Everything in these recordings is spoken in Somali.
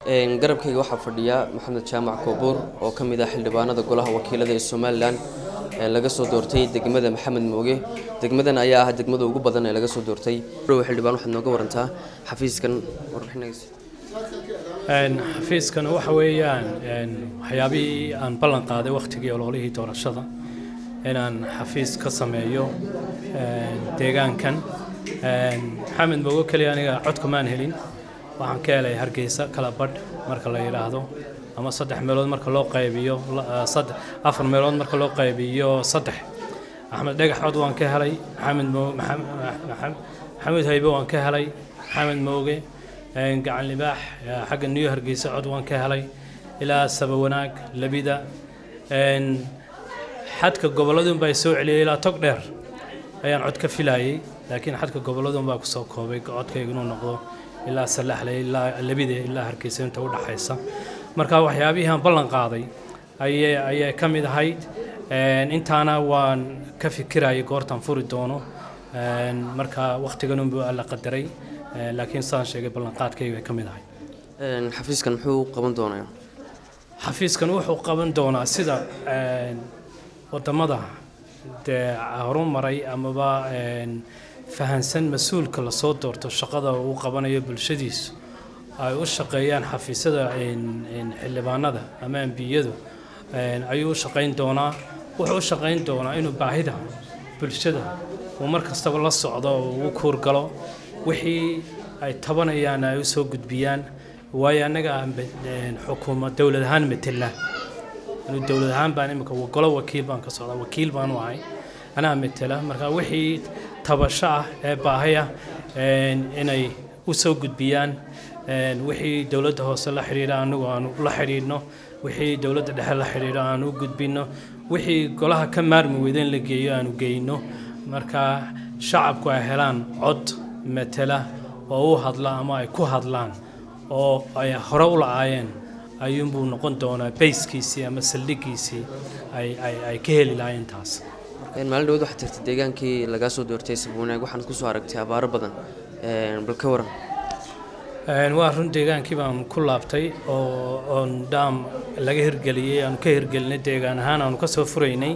garabkayga waxaa fadhiya maxamed jaamac koobuur oo ka mid ah xildhibaanada golaha wakiilada ee somalilan laga soo doortay degmada maxamed mooge degmadan ayaa ah degmada ugu badan ee laga soo doortay xildhibaan waxaad nooga warantaa xafiiskan warbixinaysa xafiiskan waxa weeyaan waxyaabihii aan ballan qaaday wakhtigii ololihii doorashada inaan xafiis ka sameeyo deegaankan maxamed moogo keliya aniga codka maan helin waxaan ka helay hargeysa kala badh marka la yidhaahdo ama saddex meelood marka loo qaybiyo afar meelood marka loo qaybiyo saddex axmed dhagax cod waan ka helay maxamed maxamed haybe waan ka helay maxamed mooge gacan libaax xagga new hargeysa cod waan ka helay ilaa saba wanaag labida xadka gobolladun baa soo celiyay ilaa tog dheer ayaan cod ka filayay laakiin xadka gobolladun baa kusoo koobay codkayga inuu noqdo ilaa salaxle ilaa labida ilaa hargeysa inta u dhaxaysa marka waxyaabihii aan ballan qaaday ayay ayay ka mid ahayd intaana waan ka fikirayay goortaan furi doono marka wakhtiganunbu la qadaray laakiin sidaan sheegay ballanqaadkayga bay ka mid ahay xafiiskan muxuu qaban doonaa xafiiskan wuxuu qaban doonaa sida wadamada dee horumaray amaba fahansan mas-uulka lasoo doorto shaqada uu qabanayo bulshadiisu ay u shaqeeyaan xafiisyada xildhibaanada ama ambiyadu ayuu u shaqayn doonaa wuxuu u shaqayn doonaa inuu baahida bulshada uu mar kastaba la socdo oo ugu kuurgalo wixii ay tabanayaan ay u soo gudbiyaan waayo annaga xukuumad dowlad ahaan matela anu dowlad ahaan baan imika golo wakiil baan ka socdaa wakiil baanu ahay anaa matela marka wixii tabasho ah ee baahaya inay u soo gudbiyaan wixii dowladda hoose la xidhiidha anigu aanu la xidhiidhno wixii dowladda dhexe la xidhiidho aanu u gudbinno wixii golaha ka maarmi weyda in la geeyo aanu geyno marka shacabku ay helaan cod matela oo u hadla ama ay ku hadlaan oo ay hore u la-aayeen ayuunbuu noqon doonaa bayskiisii ama saldhigiisii ay ka heli lahaayeen taas maalin dhawad waxaad tirtay deegaankii lagaa soo doortay sabwanaag waxaanad kusoo aragtay abaaro badan bal ka waran waa run deegaankii baan ku laabtay oo oon dhaam laga hirgeliyey aanu ka hirgelinay deegaan ahaan aanu ka soo furaynay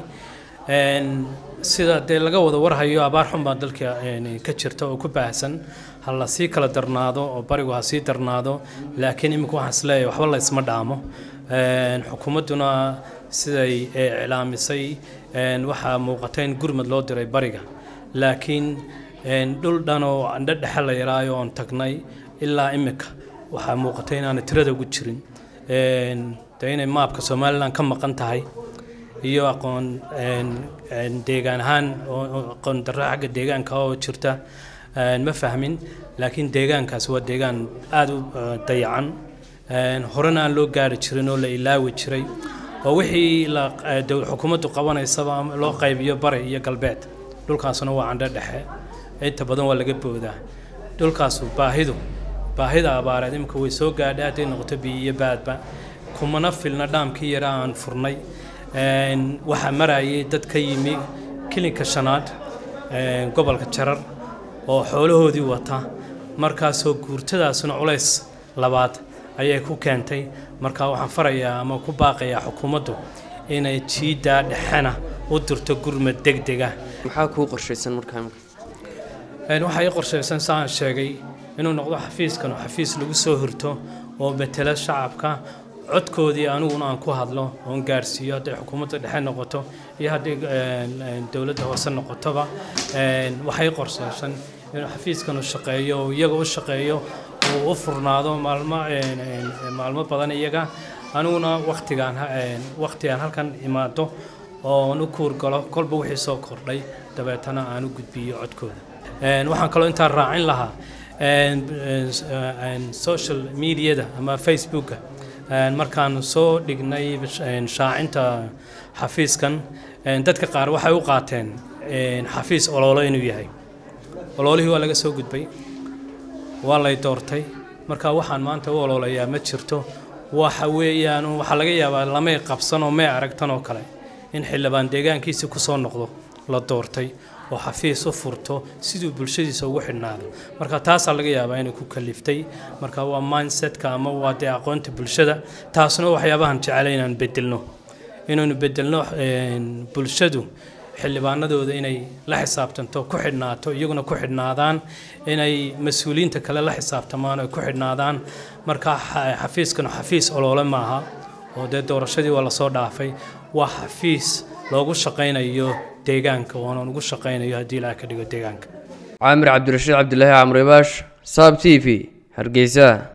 sida dee laga wada warhayo abaar xun baa dalka ka jirta oo ku baahsan ha la sii kala darnaado oo barigu ha sii darnaado laakiin imika waxaan isleeyahay waxba la isma dhaamo xukuumadduna siday iclaamisay waxaa muuqata in gurmad loo diray bariga laakiin dhul dhan oo andho dhexe la yaraayo oon tagnay ilaa imika waxaa muuqata inaanay tirada ugu jirin dee inay maabka somalilan ka maqan tahay iyo aqoon deegaan ahaan aqoon darro xagga deegaanka oo jirta ma fahmin laakiin deegaankaas waa deegaan aada u dayacan horena aan loo gaari jirin oo la ilaawi jiray oo wixii xukuumaddu qabanaysaba loo qaybiyo bari iyo galbeed dhulkaasuna waa candho dhexe inta badan waa laga boodaa dhulkaasu baahidu baahida abaareed imika way soo gaadhay hadday noqoto biyo iyo baadba kumana filna dhaamkii yara aan furnay waxaa marayay dad ka yimi kilinka shanaad gobolka jarar oo xoolahoodii wata markaasoo guurtadaasuna culays labaad ayay ku keentay marka waxaan farayaa ama ku baaqayaa xukuumaddu inay jiiddaa dhexena u dirto gurmad degdega maxaa kuu qorshaysan markaa waxaa ii qorshaysan saan sheegay inuu noqdo xafiiskan xafiis lagu soo hirto oo matela shacabka codkoodii aniguna aan ku hadlo oon gaarsiiyo hadday xukuumadda dhexe noqoto iyo hadday dowladda hoose noqotoba waxay qorseysan inuu xafiiskanu shaqeeyo oo iyaga u shaqeeyo uu u furnaado maalmo maalmo badan iyaga aniguna waktigaan waktigaan halkan imaado oon u kuurgalo kolba wixii soo kordhay dabeetana aan u gudbiyo codkooda waxaan kaloo intaan raacin lahaa social mediada ama facebooka markaan soo dhignay shaacinta xafiiskan dadka qaar waxay u qaateen xafiis ololo inuu yahay ololihii waa laga soo gudbay waa lay doortay marka waxaan maanta u ololayaa ma jirto waxa weeyaan waxaa laga yaabaa lamay qabsan oo may aragtan oo kale in xildhibaan deegaankiisi ku soo noqdo la doortay oo xafiis u furto siduu bulshadiisa ugu xidhnaado marka taasaa laga yaabaa inay ku kaliftay marka waa mindsetka ama waa dee aqoonta bulshada taasna waxyaabahan jecelay inaan bedelno inaynu bedelno bulshadu xildhibaanadooda inay la xisaabtanto ku xidhnaato iyaguna ku xidhnaadaan inay mas-uuliyiinta kale la xisaabtamaan ay ku xidhnaadaan marka xafiiskanu xafiis oloole maaha oo dee doorashadii waa lasoo dhaafay waa xafiis loogu shaqaynayo deegaanka oonan ugu shaqaynayo haddii ilaaha ka dhigo deegaanka caamir cabdirashiid cabdilaahi camribaash saab t v hargeysa